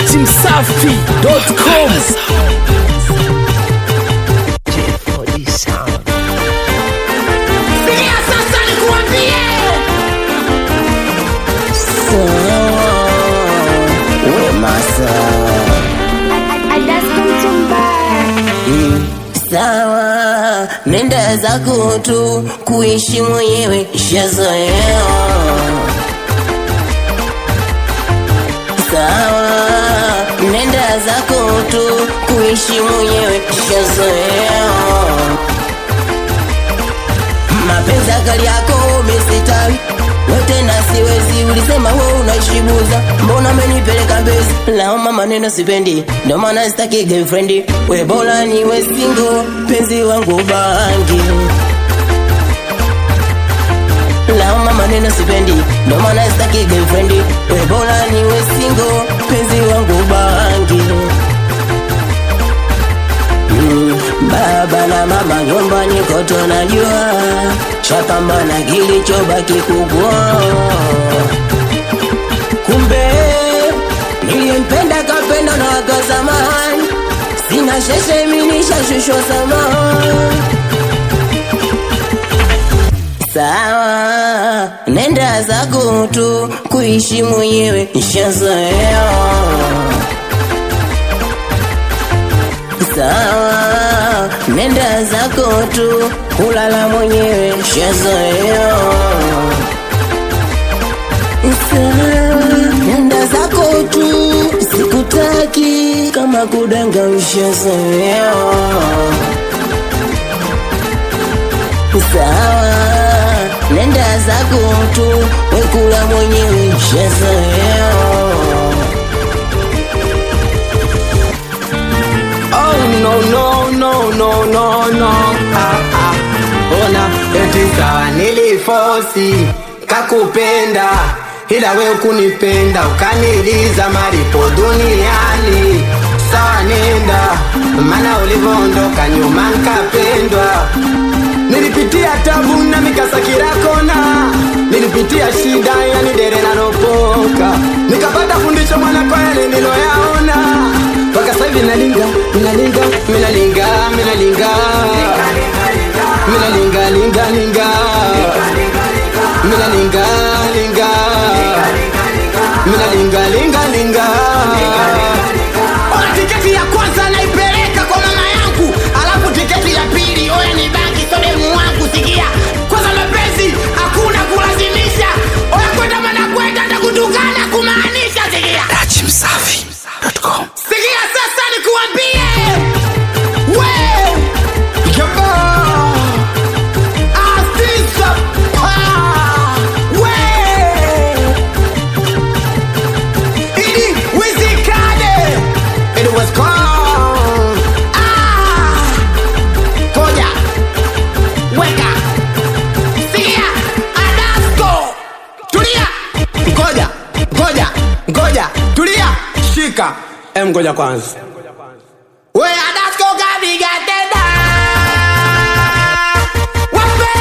datimsafi.com Sikia sasa nikuambie. Sawa, nenda zako tu kuishi mwenyewe shazoea. Sawa, nenda zako tu kuishi mwenyewe shazoea. Mapenzi akali yako umesitawi wote na siwezi, ulisema wewe unaishibuza, mbona amenipeleka mbezi? Laoma maneno sipendi, ndo maana sitaki girlfriend, we bora niwe single, penzi wangu bangi. Laoma maneno sipendi, ndo maana sitaki girlfriend, we bora niwe single, penzi wangu bangi. Mm, Baba na mama nyumbani kote najua chapambana kilichobaki kubwa. Kumbe niliyempenda kapenda na wakazamani, sina sheshe mimi nishashushwa samani. Sawa, nenda zako tu kuishi mwenyewe nishazoea. Sawa, nenda zako tu kulala mwenyewe shazoea. Sawa, nenda zako tu sikutaki kama kudanga ushazoea. Sawa, nenda zako tu wekula mwenyewe shazoea. Oh no no no no no no ah, ah. Ona eti sawa nilifosi kakupenda ila we ukunipenda ukaniliza malipo duniani sawa nenda mana ulivyoondoka nyuma nkapendwa nilipitia tabu na mikasa kila kona nilipitia shida yani dere naropoka nikapata fundisho mwana kwa yale niloyaona mpaka sasa hivi nalinga minalinga minalinga minalinga minalinga linga linga minalinga linga minalinga linga linga Ona tiketi ya kwanza naipeleka kwa mama yangu, alafu tiketi ya pili oya ni baki sodemu wangu. Sikia kwanza, mapenzi hakuna kulazimisha, oya kwenda mana kwenda takutukana kumaanisha. Sikia datimsafi.com sikia, sasa nikuambie we Yaba. Afisa pa we ili wizikane It was calm. Ah! Koja weka sikia Adasko tulia ngoja ngoja ngoja tulia shika em ngoja kwanza we Adasko kabiga tena wape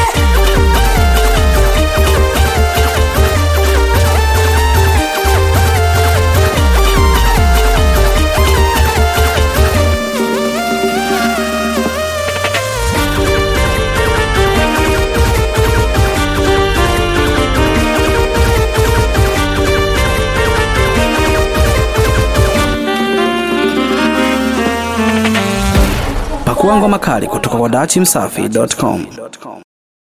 pakua ngoma kali kutoka kwa datimsafi.com